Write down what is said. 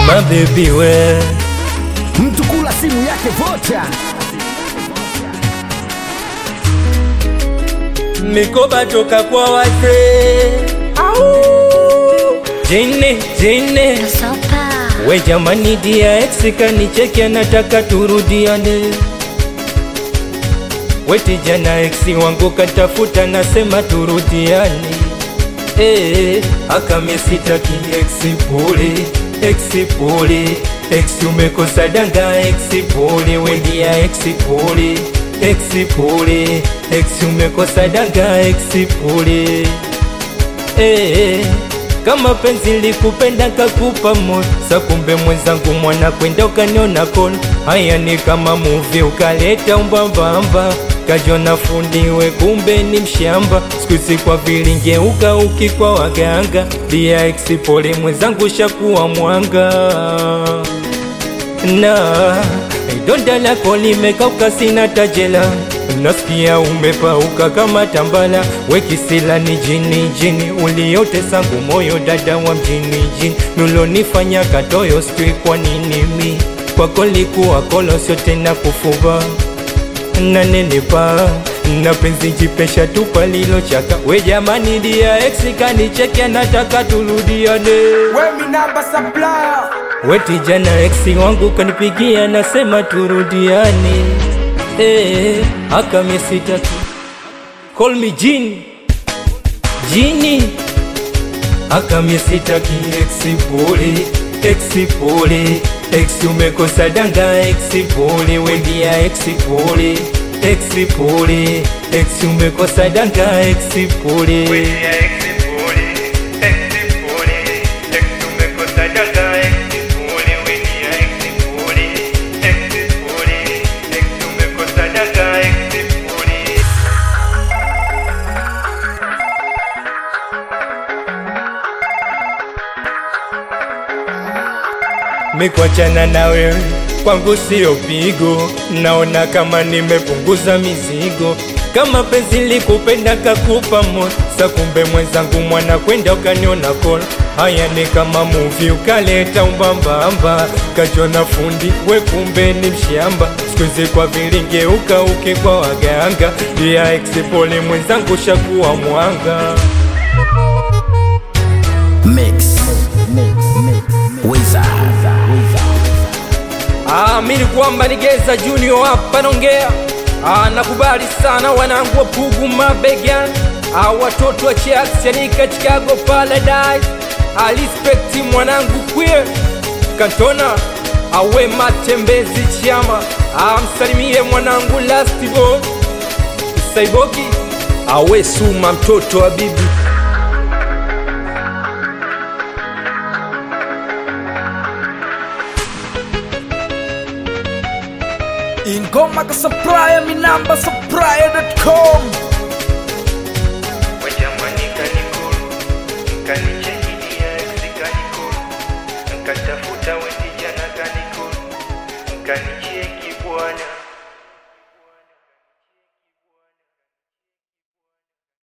mabebi we mtu kula simu yake vocha mikoba toka kwa wazee jine jine Sopa. we jamani dia ex kanicheki anataka turudiane weti jana ex wangu katafuta nasema turudiane Eh, akamesitaki ex pole ex pole ex umekosa danga ex pole wendia ex pole ex pole ex umekosa danga ex pole Eh, kama penzi likupenda kakupa moyo sa kumbe mwenzangu mwana kwenda ukaniona kono haya ni kama muvi ukaleta umbambamba kajona fundiwe kumbe ni mshamba sikuisi kwa vilingeuka ukikwa waganga dia eksipole mwenzangu shakuwa mwanga na donda lako limekauka sina tajela nasikia umepauka kama tambala wekisila ni jini jini uliote sangu moyo dada wa mjini jini nulonifanya katoyo sijui kwa nini mi kwako likuwa kolo sio tena kufuba nanenipa na penzi jipesha tupa lilo chaka we jamani dia ex kanicheki anataka turudiane wemi namba supplier Weti jana eksi wangu kanipigia nasema turudiane eh, akamesita tu call me Jini Jini akamesita ki eksi pole eksi pole eksi umekosa danga eksi pole wendia eksi pole eksi pole eksi umekosa danga eksi pole Mikwachana na wewe kwangu sio pigo, naona kama nimepunguza mizigo. Kama penzi likupenda kakupa moyo, sa kumbe mwenzangu mwana kwenda ukaniona kola. Haya ni kama muvi ukaleta umbambamba, kajona fundi we kumbe ni mshamba. Sikuizi kwa vilingeuka uke kwa waganga, dia eksipole mwenzangu shakuwa mwanga. mix Wizard. Amini kwamba ni Geza Junior hapa naongea. Ah, nakubali sana wanangu wa Pugu mabegani, ah, watoto wa Chelsea Chanika Chicago Paradise, ah, respect mwanangu queer Kantona awe matembezi chama, ah, msalimie mwanangu last ball Saibogi awe Suma mtoto wa bibi ingoma ka supplier mi namba supplier.com Wajamani kanikuru, kani